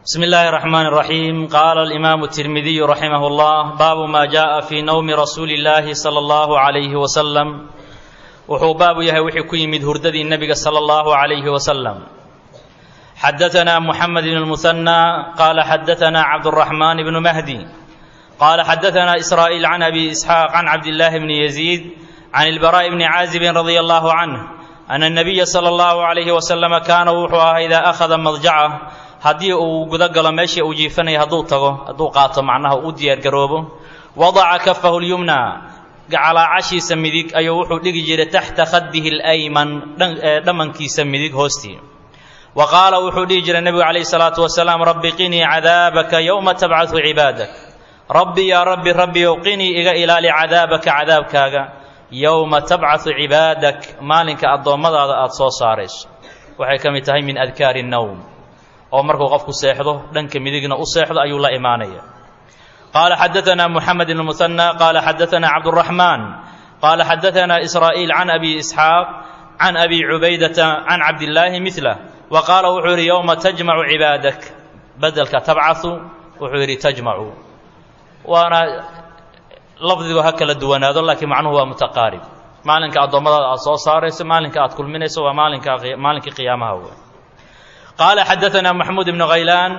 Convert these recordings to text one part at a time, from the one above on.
بسم الله الرحمن الرحيم قال الإمام الترمذي رحمه الله باب ما جاء في نوم رسول الله صلى الله عليه وسلم wuxuu baabu yahay wixii ku yimid hurdadii nebiga sala allahu calayhi wasalam xadatanaa muxamed bn lmuhanى qaala xadatanaa cabduraxmaan bnu mahdi qaala xadatanaa israa'iil can abi isxaaq can cabdillaahi bni yaziid can ilbaraa'i bni caazibin radia allahu canh ana nabiya sala allahu calayhi wasalama kaana wuxuu ahaa idaa akhada madjacah haddii uu guda galo meeshii uu jiifanaya hadduu tago hadduu qaato macnaha u diyaargaroobo wadaca kafahu lyumna gacalaacashiisa midig ayuu wuxuu dhigi jiray taxta khadihi alayman dhammankiisa midig hoostii wa qaala wuxuu dhihi jiray nebigu calayhi salaatu wasalaam rabbi qinii cadaabaka yowma tabcadu cibaadak rabbi yaa rabbi rabbiyow qinii iga ilaali cadaabaka cadaabkaaga yowma tabcadu cibaadak maalinka addoommadaada aada soo saarayso waxay ka mid tahay min adkaari nowm oo markuu qofku seexdo dhanka midigna u seexdo ayuu la imaanaya قال حدثنا محمد بن المثنى قال حدثنا عبد الرحمن قال حدثنا إسرائيل عن أبي إسحاق عن أبي عبيدة عن عبد الله مثله وقال وحوري يوم تجمع عبادك بدلك تبعث وحوري تجمع وأنا لفظي هكذا دوان هذا لكن معنه هو متقارب maalinka addoommadaada aad soo saarayso maalinka aad kulminayso waa maalinka maalinkii qiyaamaha wey qaala xadaثana maxmuud ibnu khaylaan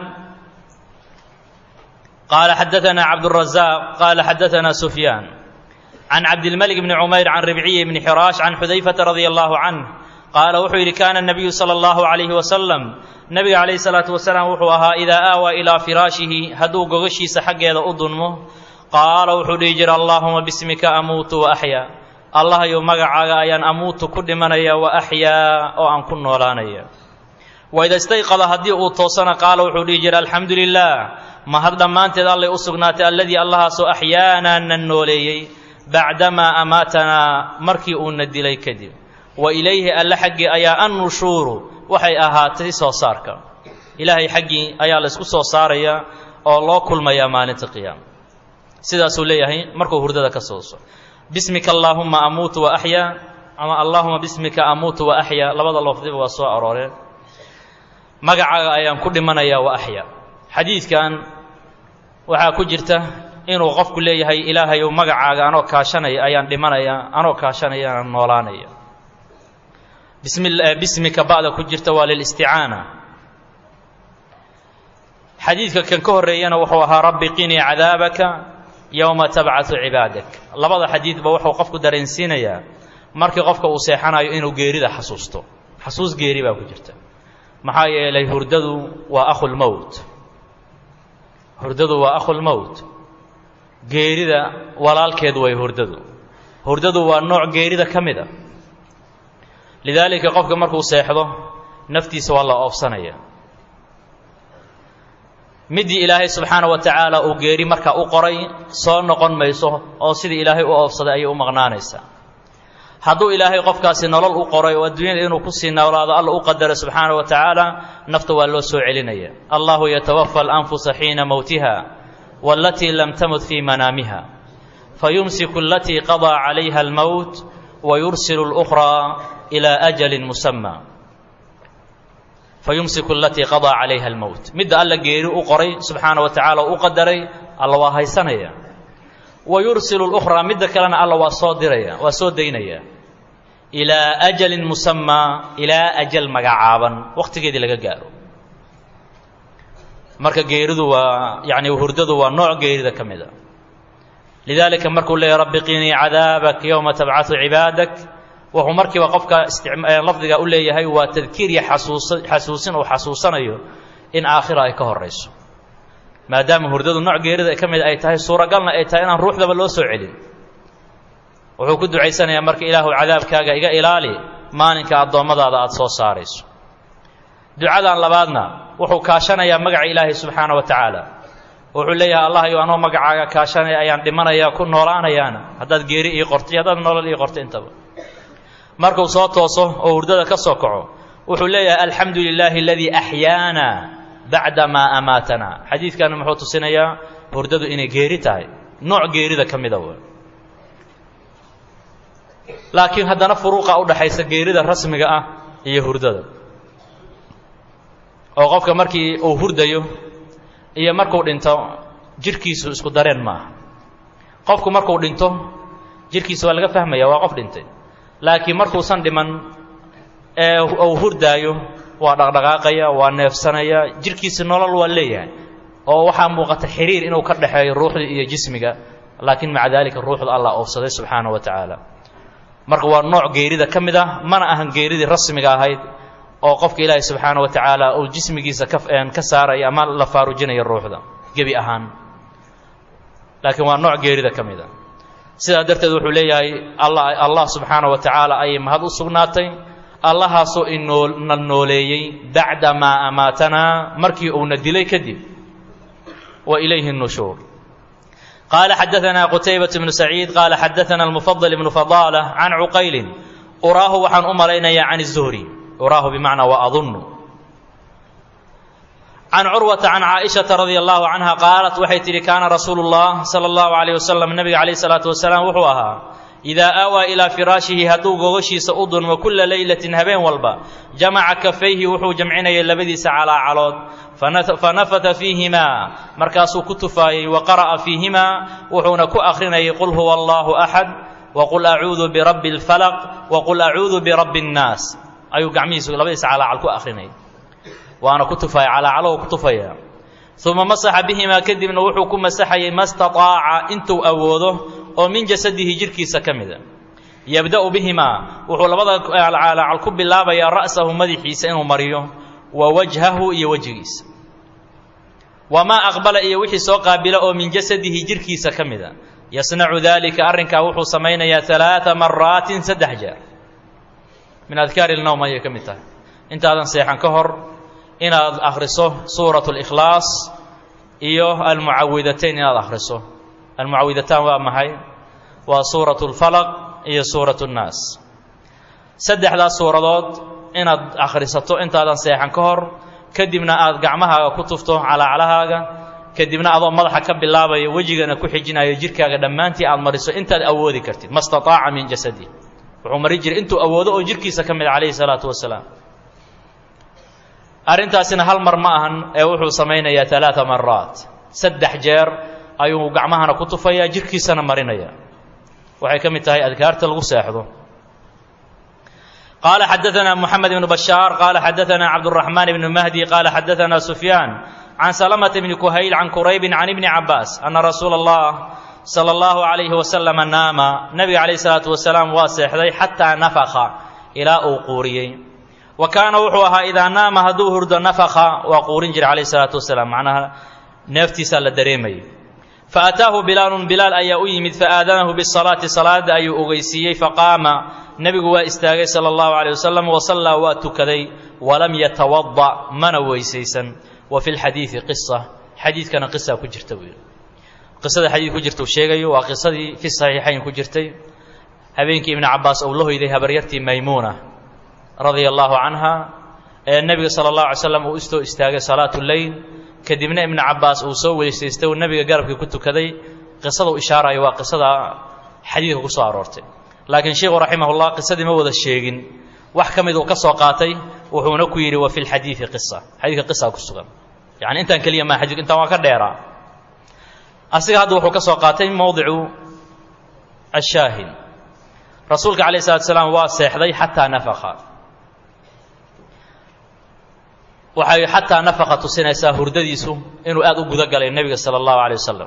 قال حدثنا عبد الرزاق قال حدثنا سفيان عن عبد الملك بن عمير عن ربعي بن حراش عن حذيفة رضي الله عنه قال وحي كان النبي صلى الله عليه وسلم نبي عليه الصلاة والسلام وحوها إذا آوى إلى فراشه هدو قغشي سحق إذا أضنمه قال وحي جر اللهم باسمك أموت وأحيا الله يوم مقع أيان أموت كل من وأحيا أو أن كن ولانيا وإذا استيقظ هدي أوتوسنا قال وحي جر الحمد لله mahad dhammaanteed allay u sugnaatay alladii allahaasoo axyaanaa na nooleeyey bacdamaa amaatanaa markii uuna dilay kadib wa ilayhi alle xaggii ayaa annushuuru waxay ahaatay soo saarka ilaahay xaggii ayaa la isku soo saarayaa oo loo kulmayaa maalinta qiyaama sidaasuu leeyahay markuu hurdada ka sooso bismika allaahumma amuutu wa axyaa ama allaahuma bismika amuutu wa axyaa labada lafdiba waa soo arooreen magacaaga ayaan ku dhimanayaa wa axyaa xadiidkan waxaa ku jirta inuu qofku leeyahay ilaahayow magacaaga anoo kaashanaya ayaan dhimanaya anoo kaashanaya aan noolaanaya bismi bismika ba'da ku jirta waa lilisticaana xadiidka kan ka horreeyana wuxuu ahaa rabbi qinii cadaabaka yowma tabcadu cibaadak labada xadiidba wuxuu qofku dareensiinayaa markii qofka uu seexanayo inuu geerida xasuusto xasuus geeri baa ku jirta maxaa yeelay hurdadu waa akhulmowt hurdadu waa akhulmowt geerida walaalkeed way hurdadu hurdadu waa nooc geerida ka mid a lidaalika qofka markuu seexdo naftiisa waa la oofsanaya middii ilaahay subxaana wa tacaala uu geeri markaa u qoray soo noqon mayso oo sidii ilaahay u oofsaday ayay u maqnaanaysaa hadduu ilaahay qofkaasi nolol u qoray oo adduunyada inuu kusii noolaado alla u qadaro subxaana wa tacaala nafta waa loo soo celinaya allahu yatawafa alanfusa xiina mowtiha waalatii lam tamut fii manaamiha fayumsiku alatii qadaa calayha almowt wayursilu اlukhraa ilaa ajalin musama fayumsiku alatii qadaa calayha almowt midda alla geeri u qoray subxaana wa tacaala oo u qadaray alla waa haysanaya wayursilu lukhraa midda kalena alla waa soo diraya waa soo daynaya ilaa ajalin musamaa ilaa ajal magacaaban wakhtigeedii laga gaaro marka geeridu waa yacni hurdadu waa nooc geerida ka mid a lidaalika markuu leeyahy rabbi qinii cadaabak yowma tabcadu cibaadak wuxuu markiiba qofka lafdiga u leeyahay waa tadkiir iyo xasuusa xasuusin uu xasuusanayo in aakhira ay ka horayso maadaama hurdadu nooc geerida ka mid ay tahay suuragalna ay tahay inaan ruuxdaba loo soo celin wuxuu ku ducaysanayaa marka ilaahu cadaabkaaga iga ilaali maalinka addoommadaada aada soo saarayso ducadan labaadna wuxuu kaashanayaa magaca ilaahay subxaana wa tacaala wuxuu leeyahay allahyo anoo magacaaga kaashanaya ayaan dhimanayaa ku noolaanayaana haddaad geeri ii qortay haddaad nolol ii qorto intaba markuu soo tooso oo hurdada ka soo kaco wuxuu leeyahay alxamdu lilaahi aladii axyaana bacda maa amaatana xadiidkani muxuu tusinayaa hurdadu inay geeri tahay nooc geerida ka mida w laakiin haddana furuuqa u dhaxaysa geerida rasmiga ah iyo hurdada oo qofka markii uu hurdayo iyo markuu dhinto jidhkiisu isku dareen maaha qofku markuu dhinto jidhkiisa waa laga fahmaya waa qof dhintay laakiin markuusan dhiman ee uu hurdaayo waa dhaqdhaqaaqaya waa neefsanaya jidhkiisa nolol waa leeyahay oo waxaa muuqata xiriir inuu ka dhexeeyo ruuxda iyo jismiga laakiin maca daalika ruuxda allah oofsaday subxaana wa tacaala marka waa nooc geerida ka mid ah mana ahan geeridii rasmiga ahayd oo qofka ilaahay subxaana wa tacaala uu jismigiisa ka ka saaraya ama la faarujinayo ruuxda gebi ahaan laakiin waa nooc geerida ka mid a sidaa darteed wuxuu leeyahay allah allah subxaana wa tacaala ayay mahad u sugnaatay allahaasoo inoona nooleeyey bacda maa amaatanaa markii uuna dilay kadib wa ilayhi الnushuur qaala xadaanaa qutaybaة bnu saciid qaala xadaana almufadل bnu fadaalة can cuqaylin uraahu waxaan u malaynayaa can الzuhri uraahu bimacnaa wa adunnu can curwata can caaئiشhaةa radi allahu canha qaalat waxay tidhi kaana rasuulu الlah salى اllahu عalيه wasalam nabiga calayh الsalaaةu wasalaam wuxuu ahaa idaa aawaa ilaa firaashihi hadduu gogoshiisa u dunmo kulla leylatin habeen walba jamaca kafayhi wuxuu jamcinayay labadiisa calaacalood fanafata fiihimaa markaasuu ku tufaayey wa qara'a fiihimaa wuxuuna ku akhrinayay qul huwa allaahu axad wa qul acuudu birabbi اlfalaq wa qul acuudu birabbi اnnaas ayuu gacmihiisu labadiisa calaacal ku akhrinayay waana ku tufaaya calaacalow ku tufaya uma masaxa bihimaa kadibna wuxuu ku masaxayay ma staطaaca intuu awoodo oo min jasadihi jidhkiisa ka mida yabda'u bihimaa wuxuu labada calaacal ku bilaabayaa ra'sahu madaxiisa inuu mariyo wa wajhahu iyo wejigiisa wamaa aqbala iyo wixii soo qaabila oo min jasadihi jidhkiisa ka mida yasnacu daalika arrinkaa wuxuu samaynayaa alaaa maraatin saddex jeer min adkaari ilnowm ayay ka mid tahay intaadan seexan ka hor inaad akhriso suurat اlikhlaas iyo almucawidatayn inaad akhriso almucawidataan waa maxay waa suurat اlfalaq iyo suurat اnnaas saddexdaas suuradood inaad akhrisato intaadan seexan ka hor kadibna aad gacmahaaga ku tufto calaaclahaaga kadibna adoo madaxa ka bilaabaya wejigana ku xijinayo jidhkaaga dhammaantii aad mariso intaad awoodi kartid ma staطaaca min jasadi wuxuu mari jiray intuu awoodo oo jidhkiisa ka mid calayhi الsalaatu wasalaam arrintaasina hal mar ma ahan ee wuxuu samaynayaa alaaa maraat saddex jeer ayuu gacmahana ku tufayaa jidhkiisana marinaya waxay ka mid tahay adkaarta lagu seexdo qaala xadaanaa moxamed ibnu bashaar qaala xadaanaa cabduraxmaan ibnu mahdi qaala xadaanaa sufyaan can salamata bni kuhayl can quraybin can ibni cabaas ana rasuula allah sala allahu calayhi wasalama naama nebiga calayh isalaatu wasalaam waa seexday xataa nafaka ilaa uu quuriyey wa kaana wuxuu ahaa idaa naama hadduu hurdo nafaka waa quurin jira calayh isalaatu wasalaam macnaha neeftiisaa la dareemayay fa ataahu bilaalun bilaal ayaa u yimid faaadanahu bisalaati salaada ayuu ogeysiiyey faqaama nebigu waa istaagay sala allahu calayh wasalam wasallaa waa tukaday walam yatawada mana weysaysan wa fi lxadiidi qisa xadiidkana qisaa ku jirta buu yidhi qisada xadiid ku jirta uu sheegayo waa qisadii fi saxiixayn ku jirtay habeenkii ibnu cabaas uu la hoyday habaryartii maymuuna radia allaahu canha ee nebiga sala allahu alay slam uu istoo istaagay salaatu leyl kadibna ibnu cabaas uu soo weysaystay uu nebiga garabkii ku tukaday qisada u ishaarayo waa qisada xadiidka ku soo aroortay laakiin sheikhu raximahullah qisadii ma wada sheegin wax ka mid uu ka soo qaatay wuxuuna ku yidhi wa fi lxadiidi qisa xadiidka qisa ku sugan yani intaan keliya maa xadiidku intaan waa ka dheeraa asiga hadda wuxuu ka soo qaatay mowdicu ashaahid rasuulka calayh salatu salaam waa seexday xataa nafaka waxay xataa nafaqa tusinaysaa hurdadiisu inuu aad u guda galay nebiga sala allahu calay wasalam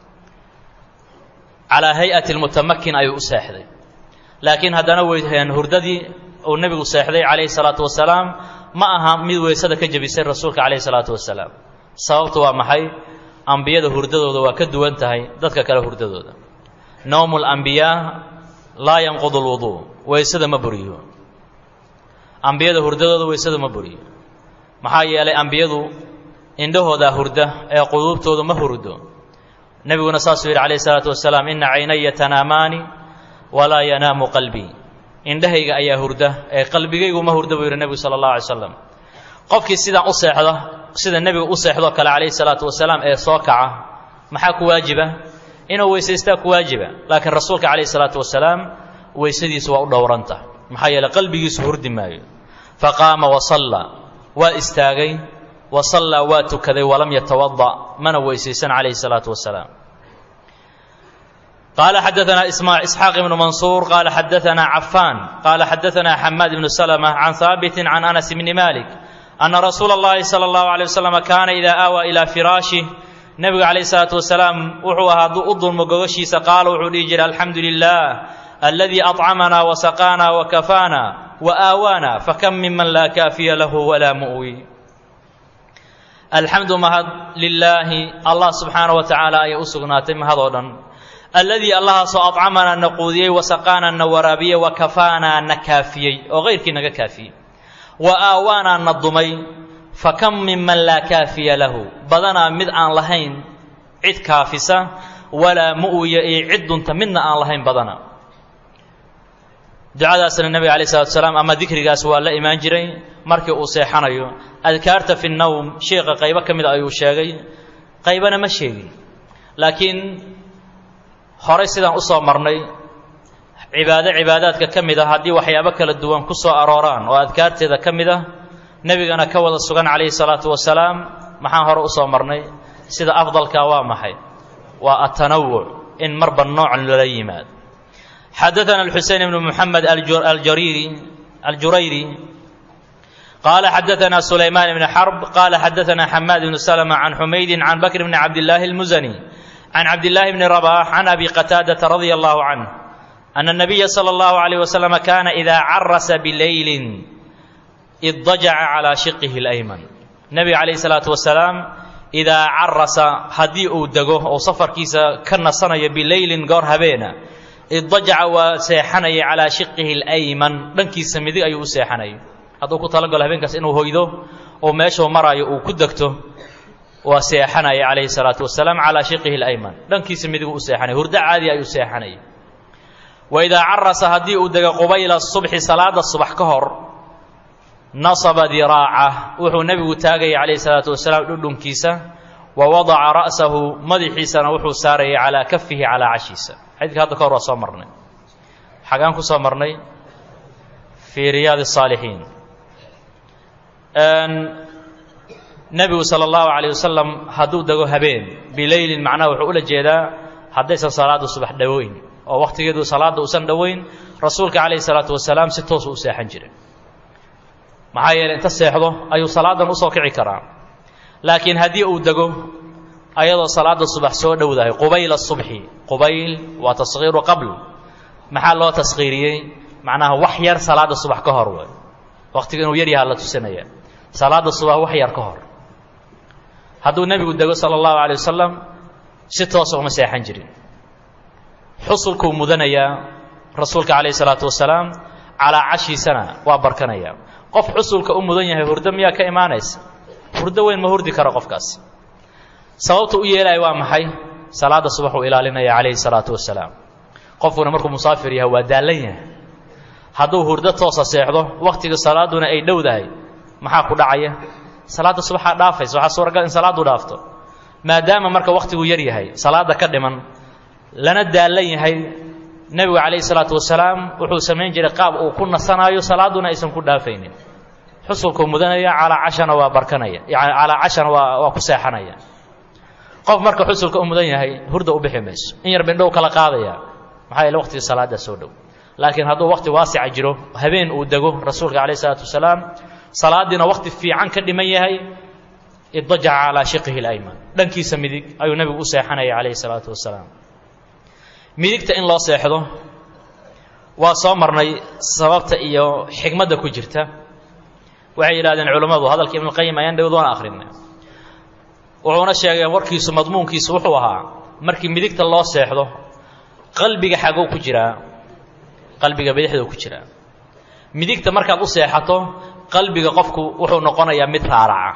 calaa hay-ati lmutamakin ayuu u seexday laakiin haddana weyheen hurdadii uu nebigu seexday calayhi salaatu wasalaam ma aha mid weysada ka jebisay rasuulka calayhi salaatu wasalaam sababtu waa maxay ambiyada hurdadooda waa ka duwan tahay dadka kale hurdadooda nowmu lambiyaa laa yanqudu lwuduu weysada ma buriyo ambiyada hurdadooda weysada ma buriyo maxaa yeelay ambiyadu indhahoodaa hurda ee quluubtoodu ma hurdo nebiguna saasuu yidhi calayh isalaatu wasalaam inna caynaya tanaamaani walaa yanaamu qalbii indhahayga ayaa hurda ee qalbigaygu ma hurda buu yidhi nebigu sala allahu alay slam qofkii sidaan u seexda sida nebigu u seexdoo kale calayhi salaatu wasalaam ee soo kaca maxaa ku waajiba inuu weysaystaa ku waajiba laakiin rasuulka calayhi salaatu wasalaam weysadiisu waa u dhowranta maxaa yeeley qalbigiisu hurdi maayo faqaama wasalla waa istaagay wa sallaa waa tukaday walam yatawada mana weysaysan calayhi salaatu wasalaam قال حدثنا إسحاق بن منصور قال حدثنا عفان قال حدثنا حماد بن سلمة عن ثابت عن أنس بن مالك أن رسول الله صلى الله عليه وسلم كان إذا آوى إلى فراشه نبي عليه الصلاة والسلام وحوها ضد المقوشيس قال وحولي جل الحمد لله الذي أطعمنا وسقانا وكفانا وآوانا فكم ممن لا كافي له ولا مؤوي الحمد مهد لله الله سبحانه وتعالى أي أسقناتي مهدودا الذي الله سو أطعمنا نقوديي وسقانا نورابيي وكفانا نكافيي وغيرك نكافي وآوانا نضمي فكم ممن لا كافي له بدنا مد aan lahayn cid kaafisa walaa mu'ya ee cid dunta midna aan lahayn badana ducadaasna nabiga alayh salatu wasalaam ama dikrigaas waa la imaan jiray markii uu seexanayo adkaarta fi nnowm sheekha qaybo ka mid ayuu sheegay qaybana ma sheegin laakiin horey sidaan usoo marnay cibaado cibaadaadka ka mid ah haddii waxyaabo kala duwan ku soo arooraan oo adkaarteeda ka mid ah nebigana ka wada sugan calayhi salaatu wasalaam maxaan hore usoo marnay sida afdalka waa maxay waa atanawuc in marba nooc lala yimaado xadaثana الxuseyn bn mحamed aljariiri aljurayri qala xadaثana sulayman bn xrb qala xadaثana xamaad bn slmة can xumaydi can bakr bn cabdالlahi اlmuzani can cabdالlahi bni رbax can abi qataadaةa radي اllah canh أn الnabiya slى اllahu عalيه waslm kana ida carasa bilayli iddajaca calaa shiqihi اlayman nebiga calayhi salaatu wasalaam idaa carasa haddii uu dego oo safarkiisa ka nasanayo bileylin goor habeena iddajaca waa seexanaya calaa shiqihi اlayman dhankiisa midig ayuu u seexanayay hadduu ku talagalo habeenkaas inuu hoydo oo meeshuu maraayo uu ku degto waa seexanaya calayhi salaatu wasalaam calaa shiqihi اlayman dhankiisa midigu u seexanaya hurdo caadi ayuu seexanaya wa idaa carasa haddii uu dego qubayla subxi salaada subax ka hor nasaba diraaca wuxuu nebigu taagayay calayhi salaatu wasalaam dhudhunkiisa wa wadaca ra'sahu madaxiisana wuxuu saarayay calaa kafihi calaa cashiisa xadiidka hadda ka hor waa soo marnay xagaan ku soo marnay fii riyaad الsaalixiin nebigu sala allahu calayh wasalam hadduu dego habeen bileylin macnaha wuxuu ula jeedaa haddaysan salaada subax dhoweyn oo wakhtigeedu salaadda uusan dhoweyn rasuulka calayhi salaatu wasalaam si toosu u seexan jiray maxaa yeeley inta seexdo ayuu salaadan usoo kici karaa laakiin haddii uu dego ayadoo salaada subax soo dhowdahay qubayla subxi qubayl waa taskhiiru qabl maxaa loo taskhiiriyey macnaha wax yar salaada subax ka hor way wakhtiga inuu yar yahaa la tusinaya salaada subax wax yar ka hor hadduu nebigu dego sala allahu calay wasalam si toosa uma seexan jirin xusulkuu mudanayaa rasuulka calayhi salaatu wasalaam calaa cashiisana waa barkanayaa qof xusulka u mudan yahay hurdo miyaa ka imaanaysa hurdo weyn ma hurdi karo qofkaas sababta u yeelaya waa maxay salaada subax uu ilaalinaya calayhi salaatu wasalaam qofkuna markuu musaafir yahay waa daallan yahay hadduu hurdo toosa seexdo wakhtiga salaaduna ay dhowdahay maxaa ku dhacaya salaadda subaxaa dhaafaysa waxaa suuragal in salaaddu dhaafto maadaama marka wakhtigu yar yahay salaadda ka dhiman lana daallan yahay nebigu calayhi salaatu wasalaam wuxuu samayn jiray qaab uu ku nasanaayo salaaduna aysan ku dhaafaynin xusulkuu mudanaya calaa cashana waa barkanaya yani calaa cashana waa waa ku seexanaya qof marka xusulka u mudan yahay hurda u bixi mayso in yar bindhow kala qaadaya maxaa yeele waqtiga salaaddaa soo dhow laakiin hadduu waqti waasica jiro habeen uu dego rasuulka calayhi salaatu wasalaam salaadiina waqti fiican ka dhiman yahay iddajaca calaa shiqihi اlayman dhankiisa midig ayuu nebigu u seexanaya calayhi salaatu wasalaam midigta in loo seexdo waa soo marnay sababta iyo xikmadda ku jirta waxay yidhahdeen culammadu hadalka ibnuqayim ayaan dhowd waana akhrinay wuxuuna sheegay warkiisu madmuunkiisu wuxuu ahaa markii midigta loo seexdo qalbiga xagow ku jiraa qalbiga bidixdou ku jiraa midigta markaad u seexato qalbiga qofku wuxuu noqonayaa mid raaraca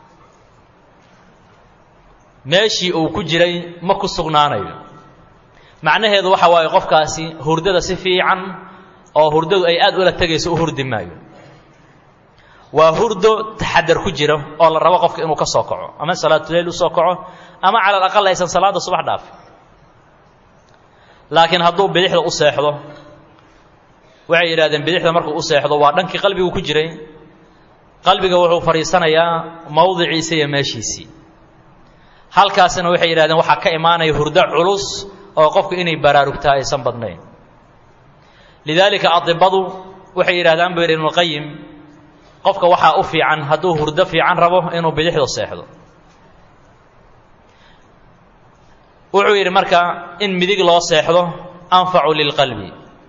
meeshii uu ku jiray ma ku sugnaanayo macnaheedu waxa waaye qofkaasi hurdada si fiican oo hurdadu ay aad ula tegayso u hurdi maayo waa hurdo taxadar ku jiro oo la rabo qofka inuu ka soo kaco ama salaatuleyl u soo kaco ama cala alaqal aysan salaadda subax dhaafin laakiin hadduu bidixda u seexdo waxay yidhahdeen bidixda markuu u seexdo waa dhankii qalbigu ku jiray qalbiga wuxuu fadhiisanayaa mowdiciisa iyo meeshiisii halkaasina waxay yidhahdeen waxaa ka imaanaya hurdo culus oo qofku inay baraarugtaa aysan badnayn lidaalika adibadu waxay yidhahdaan buu yidhi ibnuqayim qofka waxaa u fiican hadduu hurdo fiican rabo inuu bidixdu seexdo wuxuu yidhi marka in midig loo seexdo anfacu lilqalbi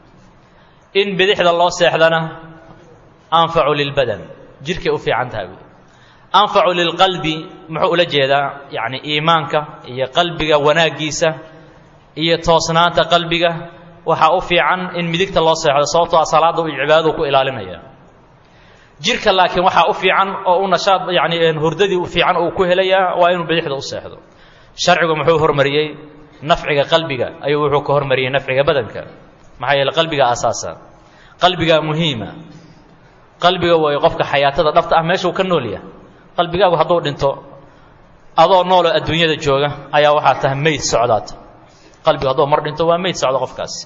in bidixda loo seexdana anfacu lilbadan jirhkay u fiican tahay buui anfacu lilqalbi muxuu ula jeedaa yacni iimaanka iyo qalbiga wanaaggiisa iyo toosnaanta qalbiga waxaa u fiican in midigta loo seexdo sababtoo a salaadda uu cibaadadu ku ilaalinaya jirka laakiin waxaa u fiican oo u nashaad yani hurdadii u fiican uu ku helayaa waa inuu bidixda u seexdo sharcigu muxuu hormariyey nafciga qalbiga ayuu wuxuu ka hormariyey nafciga badanka maxaa yeele qalbiga asaasa qalbigaa muhiima qalbiga way qofka xayaatada dhabta ah meeshuu ka nool yahay qalbigaagu hadduu dhinto adoo nooloo adduunyada jooga ayaa waxaa tahay meyd socdaata qalbigu hadduu mar dhinto waa meyd socda qofkaasi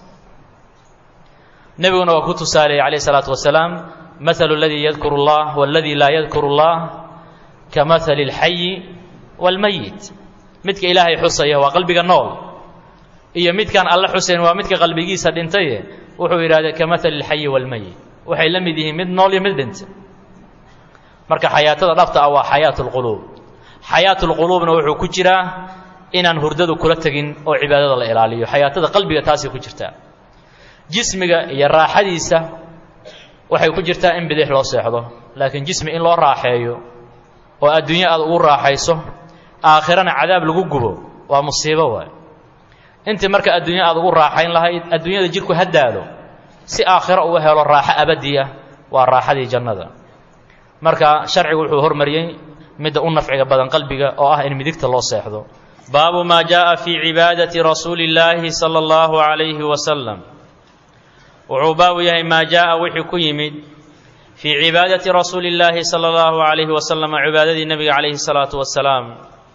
nebiguna waa ku tusaaleeyey calayh isalaatu wasalaam mahalu aladii yadkuru اllah waladii laa yadkuru اllah ka mahali اlxayi wاlmayit midka ilaahay xusaya waa qalbiga nool iyo midkaan alle xusayn waa midka qalbigiisa dhintaye wuxuu yidhahdee ka mahali اlxayi wاlmayit waxay la mid yihiin mid nool iyo mid dhintay marka xayaatada dhabta ah waa xayaat اlquluub xayaat اlquluubna wuxuu ku jiraa inaan hurdadu kula tegin oo cibaadada la ilaaliyo xayaatada qalbiga taasay ku jirtaa jismiga iyo raaxadiisa waxay ku jirtaa in bidix loo seexdo laakiin jismi in loo raaxeeyo oo adduunyo aad ugu raaxayso aakhirana cadaab lagu gubo waa musiibo waay intii marka adduunyo aad ugu raaxayn lahayd adduunyada jidhku ha daalo si aakhiro uu helo raaxo abadiya waa raaxadii jannada marka sharcigu wuxuu hormariyey midda u nafciga badan qalbiga oo ah in midigta loo seexdo baabu maa jaءa fii cibaadati rasuuli اllaahi salى اllahu عalayhi wasalam wuxuu baabu yahay maa jaءa wixii ku yimid fii cibaadati rasuuli اllaahi salى اllahu عalayhi wasalam cibaadadii nebiga calayhi الsalaaةu wasalaam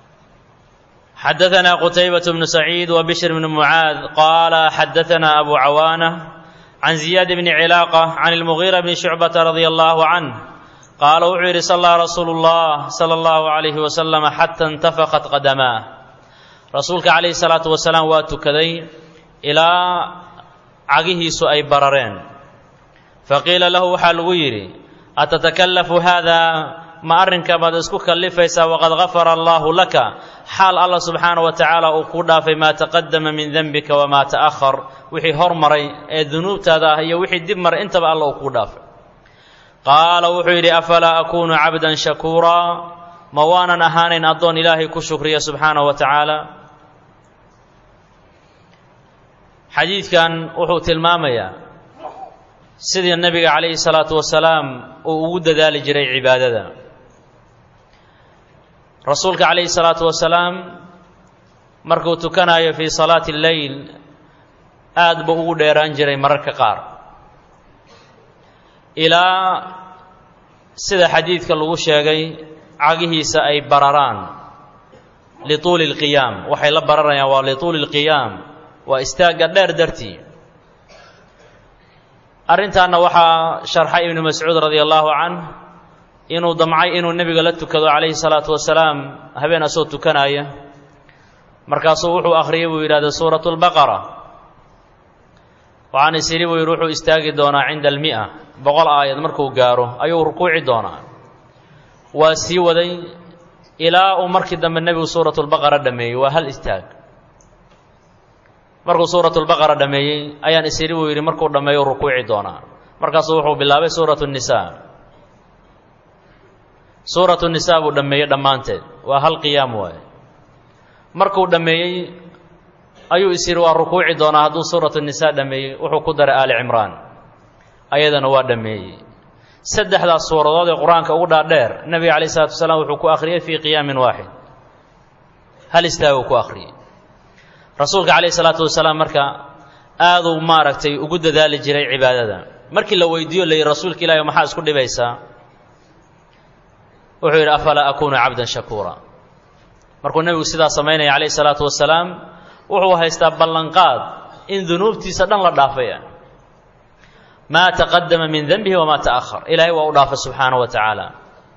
xadaثna qutaybaة bnu saciid wbishr bn mucaad qaala xadaثna abu cawaanة can ziyaad bni cilaaqa can اlmugiira bni shucbata radia allahu canh qaala wuxuu yidhi sallaa rasuulu اllah salى اllahu عalayhi wasalam xata اntafaqat qadamaah rasuulka calayhi salaatu wasalaam waa tukaday ilaa cagihiisu ay barareen faqiila lahu waxaa lagu yidhi atatakallafu haada ma arrinka baad isku kallifaysaa waqad gafara allaahu laka xaal allah subxaana wa tacaala uu kuu dhaafay maa taqadama min denbika wamaa ta'ahar wixii hormaray ee dunuubtaada ah iyo wixii dib maray intaba alla uu kuu dhaafay qaala wuxuu yidhi afalaa akuunu cabdan shakuuraa ma waanan ahaanayn addoon ilaahay ku shukriya subxaanahu wa tacaala xadiidkan wuxuu tilmaamayaa sidii nebiga calayhi salaatu wasalaam uu ugu dadaali jiray cibaadada rasuulka calayhi salaatu wasalaam markuu tukanayo fii salaati lleyl aad buu ugu dheeraan jiray mararka qaar ilaa sida xadiidka lagu sheegay cagihiisa ay bararaan lituuli اlqiyaam waxay la bararayaan waa lituuli اlqiyaam waa istaagga dheer dartii arrintaanna waxaa sharxay ibnu mascuud radia allahu canh inuu damcay inuu nebiga la tukado calayhi salaatu wasalaam habeen asoo tukanaya markaasuu wuxuu akhriyey buu yidhahda suuratu اlbaqara waxaan is idhi buu yidhi wuxuu istaagi doonaa cinda almi'a boqol aayad markuu gaaro ayuu rukuuci doonaa waa sii waday ilaa uu markii dambe nebigu suuratu lbaqara dhammeeyey waa hal istaag markuu suuratu lbaqara dhammeeyey ayaan is idhi buu yidhi markuu dhammeeyo rukuuci doonaa markaasuu wuxuu bilaabay suuratu nnisaa suuratu nisaa buu dhammeeyey dhammaanteed waa hal qiyaam waaye markuu dhammeeyey ayuu is yidhi waa rukuuci doonaa hadduu suuratu nisaa dhammeeyey wuxuu ku daray aali cimraan ayadana waa dhammeeyey saddexdaas suuradood ee qur-aanka ugu dhaadheer nebiga calayh isalatu wasalaam wuxuu ku akhriyey fii qiyaamin waaxid hal istaaguu ku akhriyey rasuulka calayh isalaatu wasalaam marka aaduu maaragtay ugu dadaali jiray cibaadada markii la weydiiyo la yidhi rasuulka ilahi maxaa isku dhibaysaa wuxuu yidhi afalaa akuunu cabdan shakuura markuu nebigu sidaa samaynaya calayh isalaatu wasalaam wuxuu haystaa ballanqaad in dunuubtiisa dhan la dhaafaya maa taqadama min denbihi wamaa ta'ahar ilaahay waa u dhaafay subxaana wa tacaala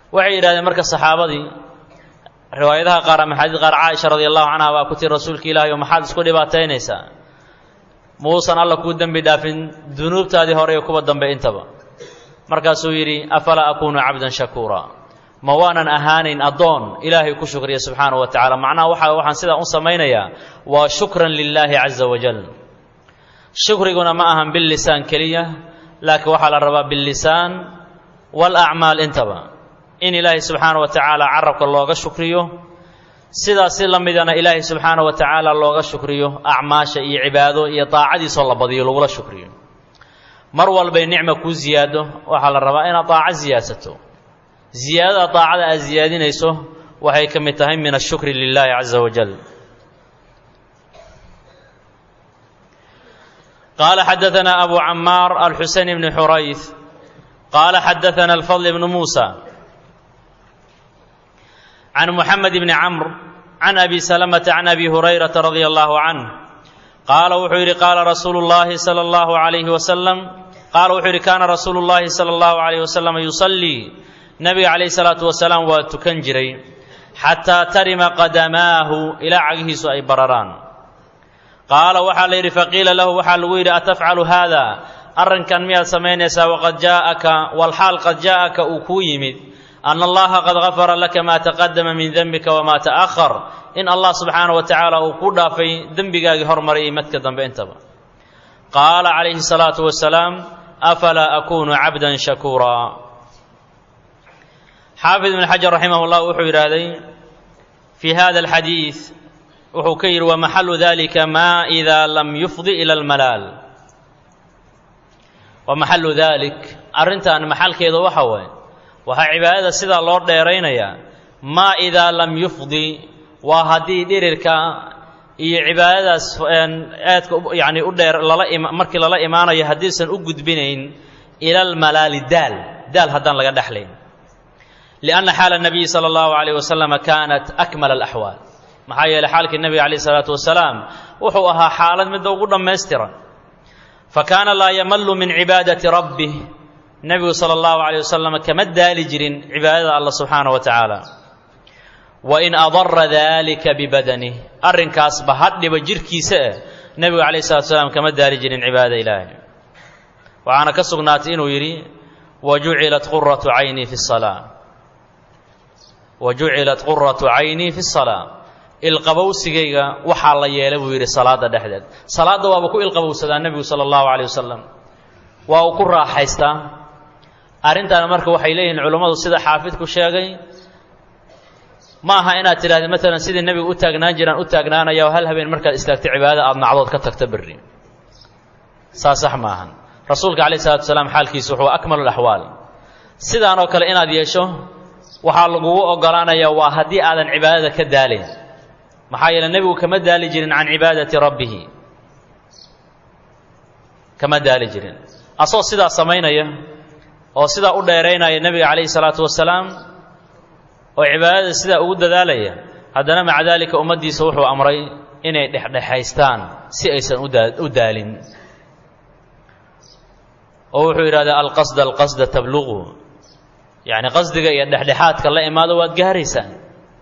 waxay yidhahdeen marka saxaabadii riwaayadaha qaar ama xadiid qaar caaisha radi allahu canha baa ku tiri rasuulka ilaahi oo maxaad isku dhibaataynaysaa muusan alla kuu dembi dhaafin dunuubtaadii hore iyo kuwa dambe intaba markaasuu yidhi afalaa akuunu cabdan shakuura ma waanan ahaanayn addoon ilaahay ku shukriya subxaanahu wa tacaala macnaha waxa waxaan sidaa u samaynayaa waa shukran lilaahi caza wajal shukriguna ma ahan billisaan keliya laakiin waxaa la rabaa billisaan waalacmaal intaba in ilaahay subxaana wa tacaala carabka looga shukriyo sidaas si la midana ilaahay subxaana wa tacaala looga shukriyo acmaasha iyo cibaado iyo daacadiisoo la badiyo lagula shukriyo mar walbay nicma kuu ziyaado waxaa la rabaa inaad daaco ziyaadsato ziyaadada daacada aad ziyaadinayso waxay ka mid tahay min ashukri lilaahi caza wajal qaala xadaثana abu camaar alxuseyn bni xurayth qaala xadaثana alfadl bnu muusa can muxamed bni camr can abi salamata can abi hurayrata radia allahu canh qaala wuxuu yidhi qaala rasuulu llaahi sala allahu calayhi wasalam qaala wuxuu yidhi kaana rasuulu llaahi sala allahu calayhi wasalam yusallii nabiga calayhi salaatu wasalaam waa tukan jiray xataa tarima qadamaahu ilaa cagihiisu ay bararaan qaala waxaa la yidhi faqiila lahu waxaa lagu yidhi atafcalu haada arrinkan miyaad samaynaysaa waqad jaa'aka walxaal qad jaa'aka uu kuu yimid ana allaha qad gafara laka maa taqadama min dembika wamaa ta'ahar in allah subxaana wa tacaala uu ku dhaafay dembigaagii hormaray iyo madka dambe intaba qaala calayhi salaatu wasalaam afalaa akuunu cabdan shakuuraa xaafid ibn xajar raximah llah wuxuu yidhaahday fii hada alxadiid wuxuu ka yidhi wamaxalu dalika ma ida lam yufdi ila almalaal wamaxalu dalik arrintan maxalkeedu waxa waaye waxaa cibaadada sidaa loo dheeraynayaa maa idaa lam yufdi waa haddii dhirirka iyo cibaadadaas aadka yani u dheer lala markii lala imaanayo haddiisan u gudbinayn ila almalaali daal daal haddaan laga dhexlayn lianna xaala nabiyi sala allahu calayh wasalam kaanat akmala alaxwaal maxaa yeeley xaalkii nebiga calayh isalaatu wasalaam wuxuu ahaa xaalad midda ugu dhammaystiran fa kaana laa yamallu min cibaadati rabbih nebigu sala allahu calayh wasalam kama daali jirin cibaadada allah subxaana wa tacaala wa in adara dalika bibadanih arrinkaasba hadhiba jirhkiisa eh nebigu calayh salatu wasalaam kama daali jirin cibaadada ilaahay waxaana ka sugnaatay inuu yidhi wa jucilat quratu caynii fi salaa wa jucilat quratu caynii fi salaa ilqabowsigayga waxaa la yeelay buu yidhi salaada dhexdeed salaadda waaba ku ilqabowsadaa nebigu sala allahu calayh wasalam waa uu ku raaxaystaa arrintaana marka waxay leeyihiin culummadu sida xaafidku sheegay ma aha inaad tidhahda maalan sidii nebigu u taagnaan jiraan u taagnaanaya oo hal habeen markaad istaagto cibaadada aada nacdood ka tagto berri saa sax ma ahan rasuulka calayh salatu wasalaam xaalkiisu wuxuu akmalu laxwaal sidaan oo kale inaad yeesho waxaa lagugu ogolaanayaa waa haddii aadan cibaadada ka daalayn maxaa yeele nebigu kama daali jirin can cibaadati rabbihi kama daali jirin asagoo sidaa samaynaya oo sidaa u dheeraynaya nebiga calayhi salaatu wasalaam oo cibaadada sidaa ugu dadaalaya haddana maca daalika ummaddiisa wuxuu amray inay dhexdhexaystaan si aysan u daalin oo wuxuu yidhahdaa alqasda alqasda tabluqu yacni qasdiga iyo dhexdhexaadka la imaado waad gaaraysaan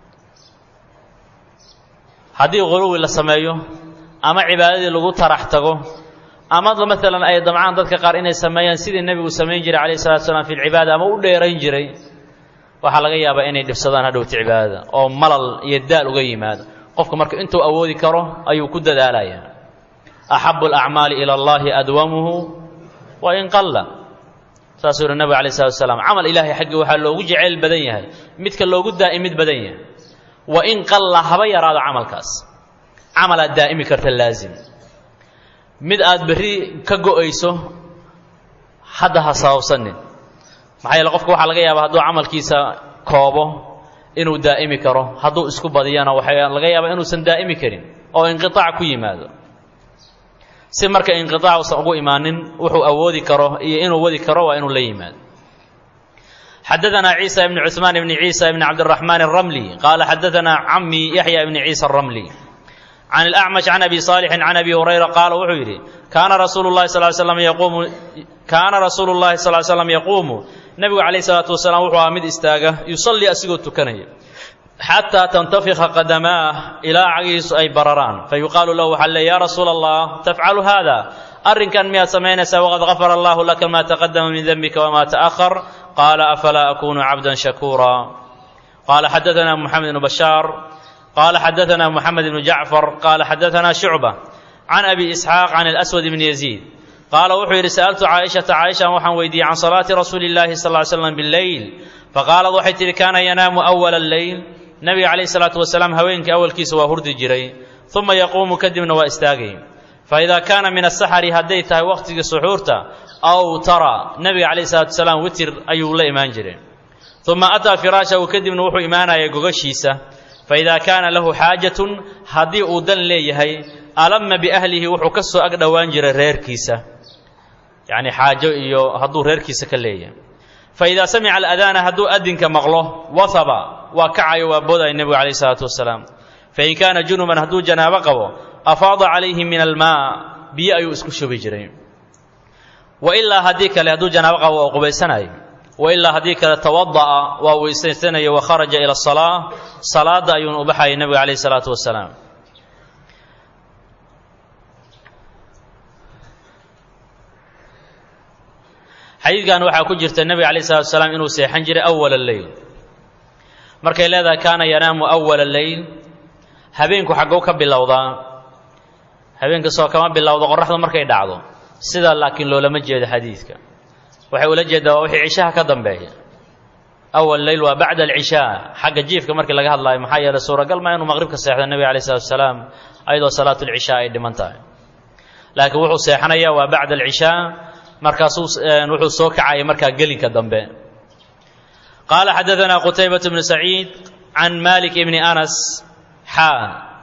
haddii quluwi la sameeyo ama cibaadadii lagu tarax tago ama maalan ay damcaan dadka qaar inay sameeyaan sidii nebigu samayn jiray calayhi salatu wasalaam fi lcibaada ama u dheerayn jiray waxaa laga yaabaa inay dhibsadaan hadhowta cibaadada oo malal iyo daal uga yimaado qofka marka intuu awoodi karo ayuu ku dadaalayaa axabu alacmaali ila allahi adwamuhu wa in qalla saasuu yihi nabig alay slatu wasalaam camal ilaahay xaggii waxaa loogu jeceyl badan yahay midka loogu daa'imid badan yahay wa in qalla haba yaraado camalkaas camalaad daa'imi karta laazim mid aad berri ka go'ayso hadda ha sababsanin maxaa yeele qofka waxaa laga yaabaa hadduu camalkiisa koobo inuu daa'imi karo hadduu isku badiyana waxaa laga yaabaa inuusan daa'imi karin oo inqiaac ku yimaado si marka inqiaac usan ugu imaanin wuxuu awoodi karo iyo inuu wadi karo waa inuu la yimaado xadaثna ciisa ibn cuثmaan ibn ciisa ibn cabdالرaحman الرmlي qaala xadaثna cami yaحya ibn ciisa الرmlي can اlأcmaش can abi صaalixi can abi hurayra qaala wuxuu yidhi kaana rasuulu الlahi sal slam yaquumu kaana rasuulu الlahi sal slam yaquumu nebigu calayh isalaatu wasalaam wuxuu ahaa mid istaaga yusallii asigoo tukanaya xataa tantafika qadamaah ilaa cagihiisu ay bararaan fa yuqaalu lahu waxaa leey yaa rasuula allah tafcalu haada arrinkan miyaad samaynaysaa waqad gafara allahu laka maa taqadama min denbika wamaa ta'ahar qaala afalaa akunu cabdan shakuura qaala xadaana moxamed bnu bashaar qaala xadaana moxamed bnu jacfar qaala xadaana shucba can abi isxaaq can alaswad bni yaziid qaala wuxuu yidhi sa'altu caaishata caaishan waxaan weydiiyey can salaati rasuuli illaahi sal ly slam bileyl faqaalad waxay tidhi kaana yanaamu awala alleyl nebiga calayhi salaatu wasalaam haweenkii awalkiisa waa hurdi jiray uma yaquumu kadibna waa istaagay faidaa kaana min asaxari hadday tahay wakhtigii suxuurta aw tara nebiga calayhi salaatu wasalaam witir ayuu la imaan jiray uma ataa firaashahu kadibna wuxuu imaanaya gogashiisa faidaa kaana lahu xaajatun haddii uu dan leeyahay alama biahlihi wuxuu ka soo ag dhowaan jiray reerkiisa yacni xaajo iyo hadduu reerkiisa ka leeyahay faidaa samica aladaana hadduu adinka maqlo wahaba waa kacayo waa boodaya nebigu calayh isalaatu wasalaam fain kaana junuban hadduu janaabo qabo afaada calayhi min almaa biyo ayuu isku shubi jiray wailaa haddii kale hadduu janaabo qabo waa qubaysanayo wailaa haddii kale tawada'a waa weysaysanayo wa kharaja ila asalaa salaadda ayuuna u baxayay nebiga calayh isalaatu wasalaam xadiidkan waxaa ku jirta nebiga calayh salatu wasalaam inuu seexan jiray awala leyl markay leedahay kaana yanaamu awala leyl habeenku xagguu ka bilowdaa habeenka soo kama bilowdo qoraxdu markay dhacdo sidaa laakiin loolama jeedo xadiidka waxay ula jeedaa waa wixii cishaha ka dambeeya awal leyl waa bacda alcishaa xagga jiifka markii laga hadlaayo maxaa yeeley suuragal maa inuu maqribka seexdo nebiga calayh salatu wasalaam ayadoo salaatulcishaa ay dhiman tahay laakiin wuxuu seexanayaa waa bacda alcishaa markaasuu wuxuu soo kacaya markaa gelinka dambe qaala xadaanaa qutaybatu bnu saciid can malik bni anas xaa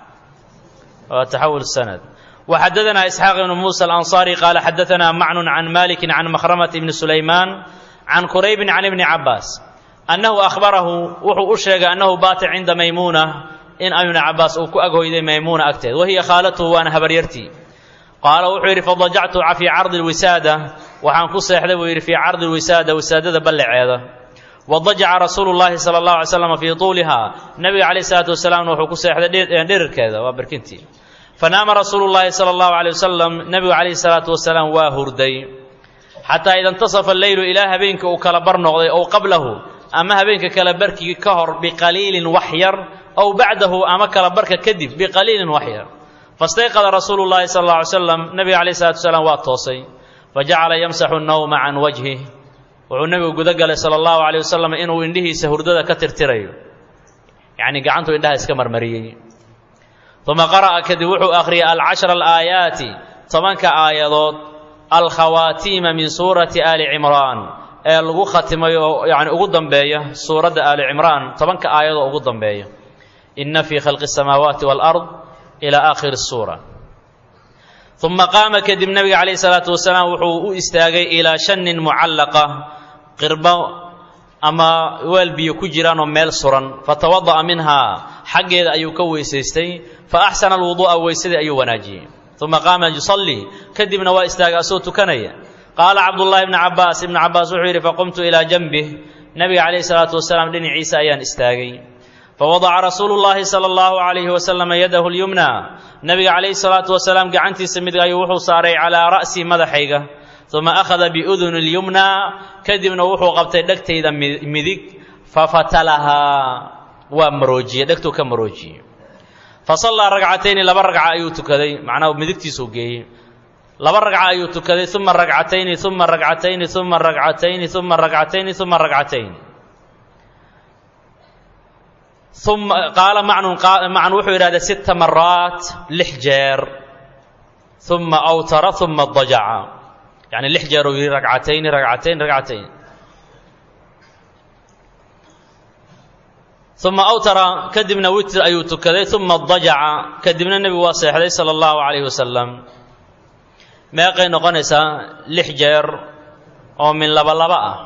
waa taxawul sanad وxadaanaa isxaaq ibnu muusa alanصari qaala xadaanaa macnun can maliki can makhramati bni sulaymaan can quraybin can ibni cabaas annahu ahbarahu wuxuu u sheegay annahu baata cinda maymuuna in ibni cabaas uu ku aghoyday maymuuna agteed wahiya khaalatuhu waana habaryartii qaala wuxuu yidhi fadajactu fii cardi lwisaada waxaan ku seexday buu yidhi fii cardi lwisaada wisaadada ballaceeda wadajaca rasuulu llaahi sala allahu alay slam fii tuulihaa nebiga calayh isalaatu wasalaamna wuxuu ku seexday dhirirkeeda waa barkintii fanaama rasuulu llaahi sala allahu alay wasalam nebigu calayhi salaatu wasalaam waa hurday xataa ida intasafa alleylu ilaa habeenka uu kala bar noqday ow qablahu ama habeenka kala barkii ka hor biqaliilin wax yar ow bacdahu ama kala barka kadib biqaliilin wax yar fastayqada rasuulu llaahi sala alla alay slam nebiga calayh salatu wasalaam waa toosay fajacala yamsaxu nnawma can wajhih wuxuu nebigu guda galay sala allahu calayh wasalam inuu indhihiisa hurdada ka tirtirayo yacnii gacantuu indhaha iska marmariyey uma qara'a kadib wuxuu akhriyay alcashra alaayaati tobanka aayadood alkhawaatiima min suurati aali cimraan ee lagu khatimay oo yani ugu dambeeya suuradda aali cimraan tobanka aayadoo ugu dambeeya inna fii khalqi asamaawaati waalard ila aakhiri suura uma qaama kadib nebiga calayhi salaatu wasalaam wuxuu u istaagay ilaa shanin mucallaqa qirbo ama weel biyo ku jiraanoo meel suran fatawada'a minhaa xaggeeda ayuu ka weysaystay fa axsana alwuduu'a weysadii ayuu wanaajiyey uma qaama yusallii kadibna waa istaagay asoo tukanaya qaala cabdullaahi bni cabbaas ibnu cabbaas wuxuu yidhi faqumtu ilaa janbih nebiga calayhi salaatu wasalaam dhinaciisa ayaan istaagay fawadaca rasuulu llaahi sala allahu calayhi wasalam yadahu lyumna nebiga calayhi salaatu wasalaam gacantiisa mid ayuu wuxuu saaray calaa ra'sii madaxayga uma akhada biuduni lyumna kadibna wuxuu qabtay dhegtayda midig fafatalahaa waa maroojiyey dhegtuu ka maroojiyey fasallaa ragcatayni laba ragca ayuu tukaday macnaha midigtiisuu geeyey laba ragca ayuu tukaday uma ragcatayni uma ragcatayni uma ragcatayni uma ragcatayni uma ragcatayn uma qaala macnun macnu wuxuu yidhahda sita maraat lix jeer uma awtara uma dajaca yani lix jeer uu yidhi ragcatayni ragcatayn ragcatayn uma awtara kadibna witr ayuu tukaday uma dajaca kadibna nebigu waa seexday sala allahu calayhi wasalam meeqay noqonaysaa lix jeer oo min laba laba ah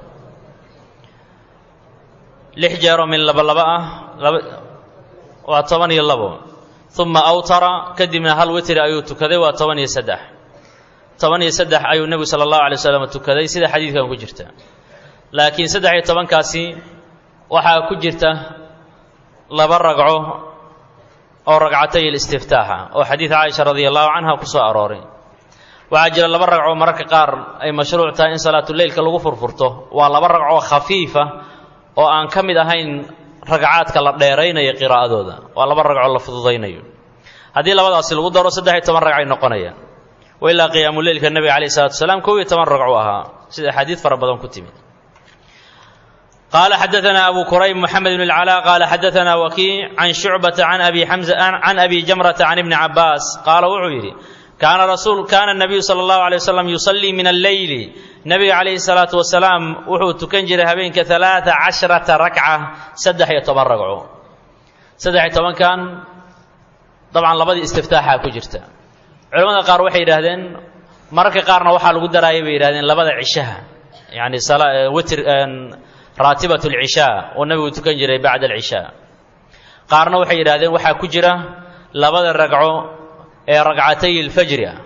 lix jeer oo min laba laba ah waa toban iyo labo uma awtara kadibna hal witri ayuu tukaday waa toban iyo saddex toban iyo saddex ayuu nebigu sala allahu alay wasalam tukaday sida xadiidkan ku jirta laakiin saddex iyo tobankaasi waxaa ku jirta laba ragco oo ragcatay alistiftaaxa oo xadiid caaisha radia allahu canha ku soo arooray waxaa jira laba ragco mararka qaar ay mashruuc tahay in salaatuleylka lagu furfurto waa laba ragcoo khafiifa oo aan ka mid ahayn ragcaadka la dheeraynayo qiraa'adooda waa laba ragcoo la fududaynayo haddii labadaasi lagu daro saddex iyo toban ragcay noqonayaan wa ilaa qiyaamuleylka nebiga calayh salatu wasalaam kow iyo toban ragcu ahaa sida axaadiid fara badan ku timid قال حدثنا أبو كريب محمد بن العلاء قال حدثنا وكيع عن شعبة عن أبي حمزة عن أبي جمرة عن ابن عباس قال وعيري كان رسول كان النبي صلى الله عليه وسلم يصلي من الليل نبي عليه الصلاة والسلام وحو تكنجر هبينك ثلاثة عشرة ركعة سدح يتبرقعوا سدح يتبرق كان طبعا لبدي استفتاحها كجرتا علماء قار وحي يراهدين مركا قارنا وحا لغو درايا بيراهدين لبدا عشاها يعني صلاة وتر raatibat alcishaa oo nabigu tukan jiray bacda alcishaa qaarna waxay yidhahdeen waxaa ku jira labada ragco ee ragcatay alfajri ah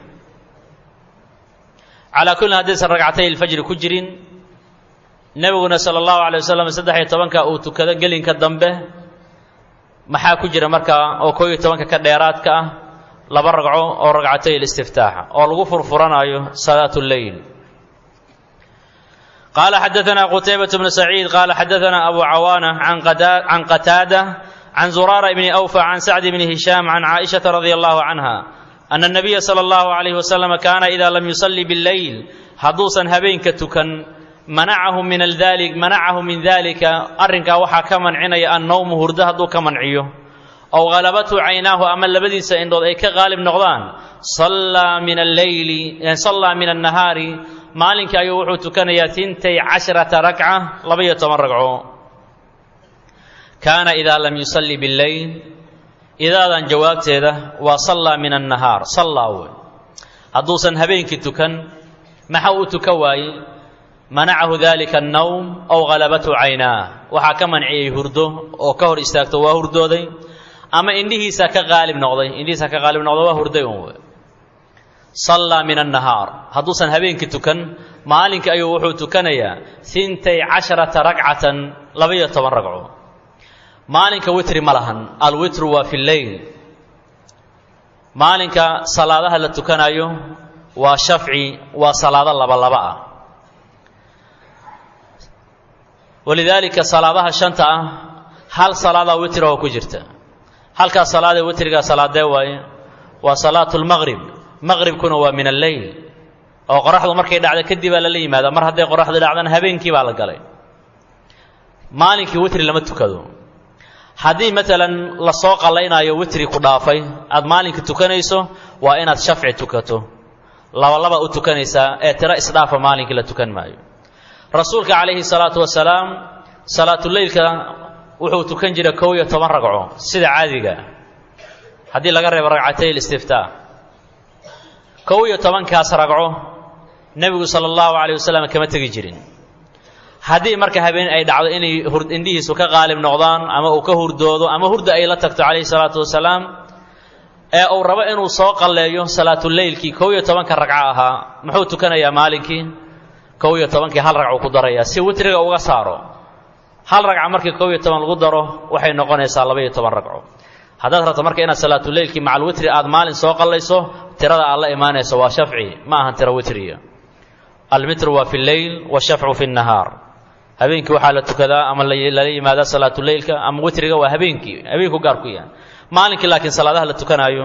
calaa kullin haddaysan ragcatay alfajri ku jirin nebiguna sala allahu alay wasalam saddex iyo tobanka uu tukado gelinka dambe maxaa ku jira markaa oo koo iyo tobanka ka dheeraadka ah laba ragco oo ragcatay alistiftaaxa oo lagu furfuranayo salaat lleyl قال حدثنا قتيبة بن سعيد قال حدثنا أبو عوانة عن قتادة عن زرارة بن أوفى عن سعد بن هشام عن عائشة رضي الله عنها أن النبي صلى الله عليه وسلم كان إذا لم يصلي بالليل حدوثا هبين كتكن منعه من ذلك منعه من ذلك أرنك وحا كمن عني النوم هرده دو كمن عيو أو غلبته عيناه أما لبدي سيندود أي كغالب نغضان صلى من الليل يعني صلى من النهار maalinkai ayuu wuxuu tukanayaa tintay casharata rakca labaiyo toban ragco kaana idaa lam yusalli billeyl idaadan jawaabteeda waa sallaa min annahaar sallaa wey hadduusan habeenkii tukan maxa uu tukan waayey manacahu dalika annawm ow halabathu caynaah waxaa ka manciyey hurdo oo ka hor istaagto waa hurdooday ama indhihiisa ka qaalib noqday indhihiisa ka qaalib noqday waa hurday un wey sallaa min annahaar hadduusan habeenkii tukan maalinkii ayuu wuxuu tukanayaa hintay casharata ragcatan labaiyo toban ragco maalinka witri ma lahan alwitru waa fi lleyl maalinka salaadaha la tukanayo waa shafci waa salaado labalaba ah walidaalika salaadaha shanta ah hal salaadaa witr oo ku jirta halkaas salaadee witrigaa salaadee waaye waa salaatu lmaqrib maqribkuna waa min alleyl oo qoraxdu markay dhacdo kadib baa lala yimaada mar hadday qoraxdu dhacdana habeenkii baa la galay maalinkii witri lama tukado haddii maalan lasoo qallaynaayo witri ku dhaafay aad maalinkii tukanayso waa inaad shafci tukato labalaba u tukanaysaa ee tiro isdhaafa maalinkii la tukan maayo rasuulka calayhi salaatu wasalaam salaatuleylka wuxuu tukan jiray kow iyo toban ragco sida caadiga haddii laga reebo ragcatay listiftaa kow iyo tobankaas ragco nebigu sala allahu calayh wasalam kama tegi jirin haddii marka habeen ay dhacdo inay indhihiisu ka qaalib noqdaan ama uu ka hurdoodo ama hurda ay la tagto calayhi salaatu wasalaam ee uu rabo inuu soo qalleeyo salaatuleylkii kow iyo tobanka ragco ahaa muxuu tukanayaa maalinkii kow iyo tobankii hal ragcuu ku darayaa si witriga uga saaro hal ragca markii kow iyo toban lagu daro waxay noqonaysaa laba iyo toban ragco haddaad rabto marka inaad salaatuleylkii macal witri aad maalin soo qallayso tirada aad la imaanayso waa shafci ma ahan tiro witriya almitru waa fi lleyl washafcu fi nnahaar habeenkii waxaa la tukadaa ama lala yimaadaa salaatuleylka ama witriga waa habeenkii habeenku gaar ku yahay maalinkii laakiin salaadaha la tukanaayo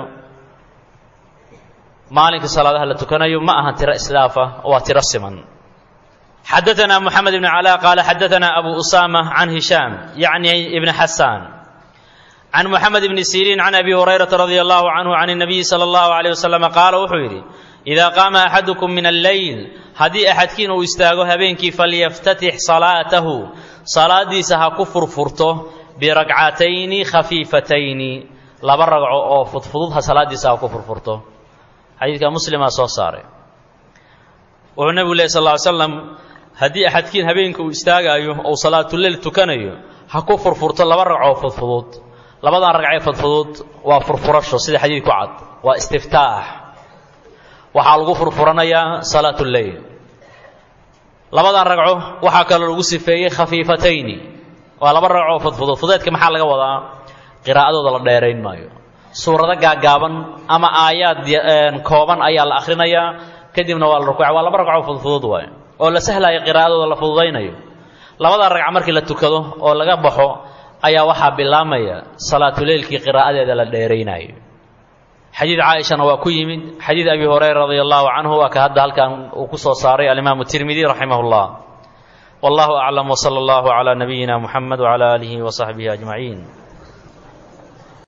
maalinkii salaadaha la tukanayo ma ahan tiro isdhaafa waa tiro siman xadaثna mحamed بن cلاء qala xadaثna abu usama can hishaam yعni ibn xasaan can mحamed bni siriin can abi hurayraةa radي اllah canhu can الnabiyi slى اllahu عalيه waslm qaala wuxuu yidhi إida qaama axadukum min alleyl haddii axadkiin uu istaago habeenkii falyaftatix salaatahu salaadiisa ha ku furfurto biragcatayni khafiifatayni laba ragco oo fudfudud ha salaadiisa ha ku furfurto xadiidka muslimaa soo saaray wuxuu nebigu leh sal ly slam haddii axadkiin habeenka uu istaagaayo ou salaatuleyl tukanayo ha ku furfurto laba ragcoo fudfudud labadan ragcee fudfudud waa furfurasho sida xadiid ku cad waa istiftaax waxaa lagu furfuranayaa salaatuleyl labadan ragco waxaa kaloo lagu sifeeyey khafiifatayni waa laba ragcoo fudfudud fudeedka maxaa laga wadaa qiraa'adooda la dheerayn maayo suurado gaagaaban ama aayaad kooban ayaa la akhrinayaa kadibna waa la rukuuca waa laba ragcoo fudfudud waay oo la sahlaayo qiraa'adooda la fududaynayo labada ragca markii la tukado oo laga baxo ayaa waxaa bilaamaya salaatuleylkii qiraa'adeeda la dheeraynayo xadiid caaishana waa ku yimid xadiid abi hurayra radia allahu canhu waa ka hadda halkan uu ku soo saaray alimaamu tirmidi raximah llah wallahu aclam wsala allahu calaa nabiyina muxamed wcala aalihi wasaxbihi ajmaciin